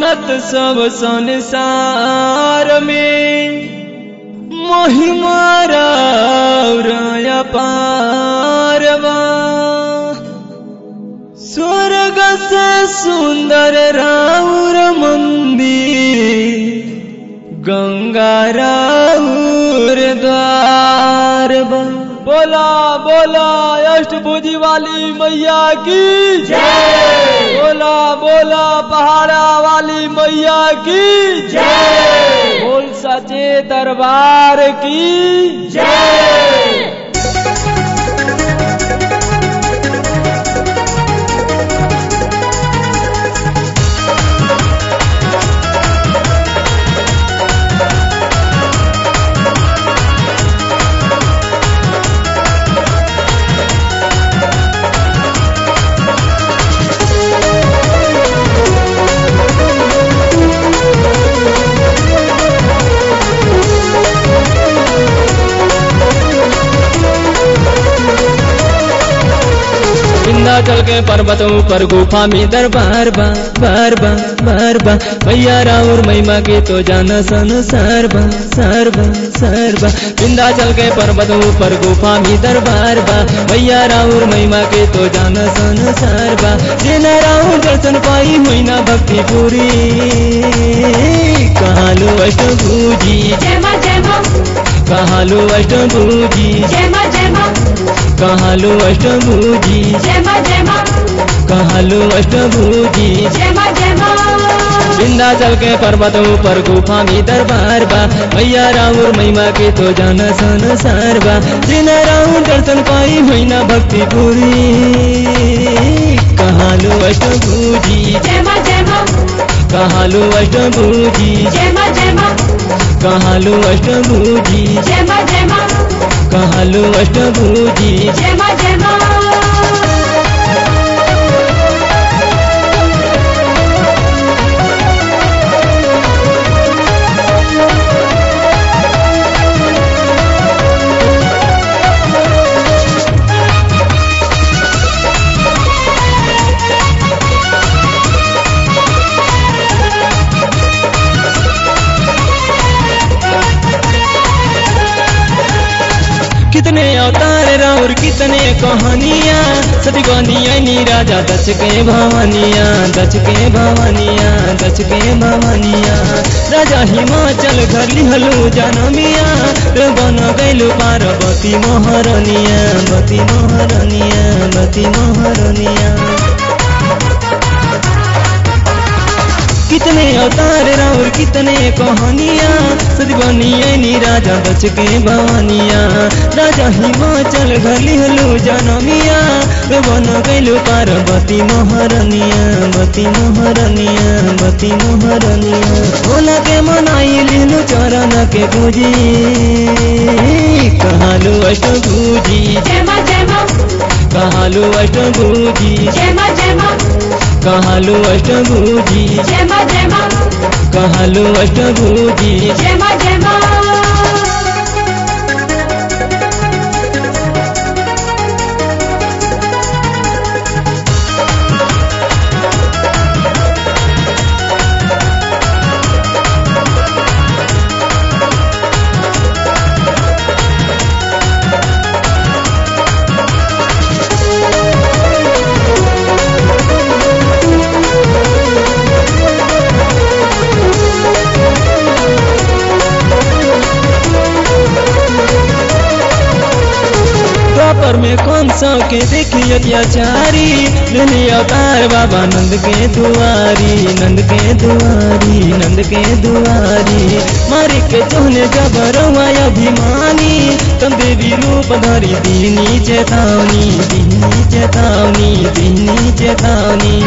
जानत सब संसार में महिमा राउरया पारवा स्वर्ग से सुंदर राउर मंदिर गंगा राउर द्वार बा बोला बोला अष्टभुजी वाली मैया की जय बोला बोला पहाड़ा वाली मैया की जय बोल सचे दरबार की जय विंध्याचल के पर्वतों पर गुफा में दरबार बा बार बा बार बा भैया राउर महिमा के तो जाना संसार बा सार बा सार बा विंध्याचल के पर्वतों पर गुफा में दरबार बा भैया राउर महिमा के तो जाना संसार बा जेना राउर दर्शन पाई हुई ना भक्ति पूरी कहालू अष्टभुजी जय मां जय मां कहालू अष्टभुजी जय मां जय मां कहालू अष्टभुजी जय मां जय मां कहालू अष्टभुजी जय मां जय मां विंध्याचल के पर्वतों पर गुफा में दरबार बा भैया राउर महिमा के तो जाना संसार बा जिन राउर दर्शन पाई हुई ना भक्ति पूरी कहालू अष्टभुजी जय मां जय मां कहालू अष्टभुजी जय मां जय मां कहालू अष्टभुजी जय मां जय मां कहालू अष्टभुजी जय मां जय मां कितने अवतार राउर कितने कहानियाँ सती नी राजा दच के भवानिया दच के भवानिया दच के भवानिया राजा हिमाचल घर लिहलु जनमिया रे बन गैलु पार्वती महरनिया बती महरनिया बती महरनिया कितने अवतार राउर कितने कहानियाँ सदबनियनी राजा बच के भवानिया राजा हिमाचल घर लिहलु जनमिया रे बन गैलु पार्वती महरनिया बती महरनिया बती महरनिया भोला के मनाई लिहलु चरण के पूजी कहालु अष्टभुजी जय मां जय मां कहालु अष्टभुजी जय मां जय मां कहालु अष्टभुजी जय मां जय मां कहालु अष्टभुजी जय मां जय मां द्वापर में कौन सा के देखी अत्याचारी लेने अवतार बाबा नंद के दुआरी नंद के दुआरी नंद के दुआरी मारे के चोहने जबरवा अभिमानी तम देवी रूप धरी दीनी चेतावनी दीनी चेतावनी दीनी चेतावनी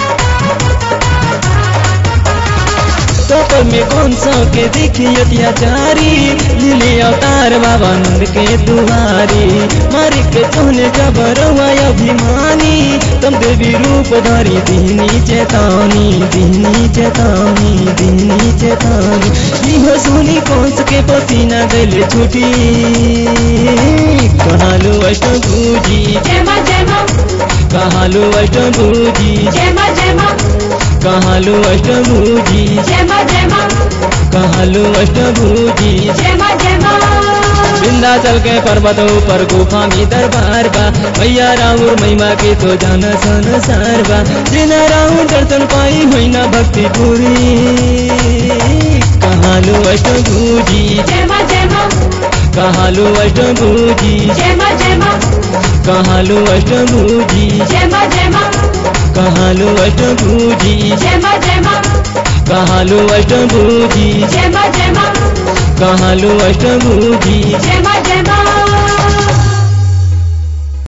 कपल में कौन सा के देखी अत्याचारी लीले अवतार बाबा नंद के दुआरी मारे के चोहने जबरवा अभिमानी तम देवी रूप धरी दीनी चेतावनी दीनी चेतावनी दीनी चेतावनी इहो सुनी कौंस के पसीना गले छुटी कहालू अष्टभुजी जय मां जय मां कहालू अष्टभुजी जय मां जय मां कहालु अष्टभुजी जय माँ जय माँ कहालु अष्टभुजी जय माँ जय माँ विंध्याचल के पर्वतों पर गुफा में दरबार बा मैया राउर महिमा के तो जाना संसार बा जिना राउर दर्शन पाई होइना भक्ति पूरी कहालु अष्टभुजी जय माँ जय माँ कहालु अष्टभुजी जय माँ जय माँ कहालु अष्टभुजी जय माँ जय माँ कहालु अष्टभुजी जय माँ जय माँ कहालु अष्टभुजी जय माँ जय माँ कहालु अष्टभुजी जय माँ जय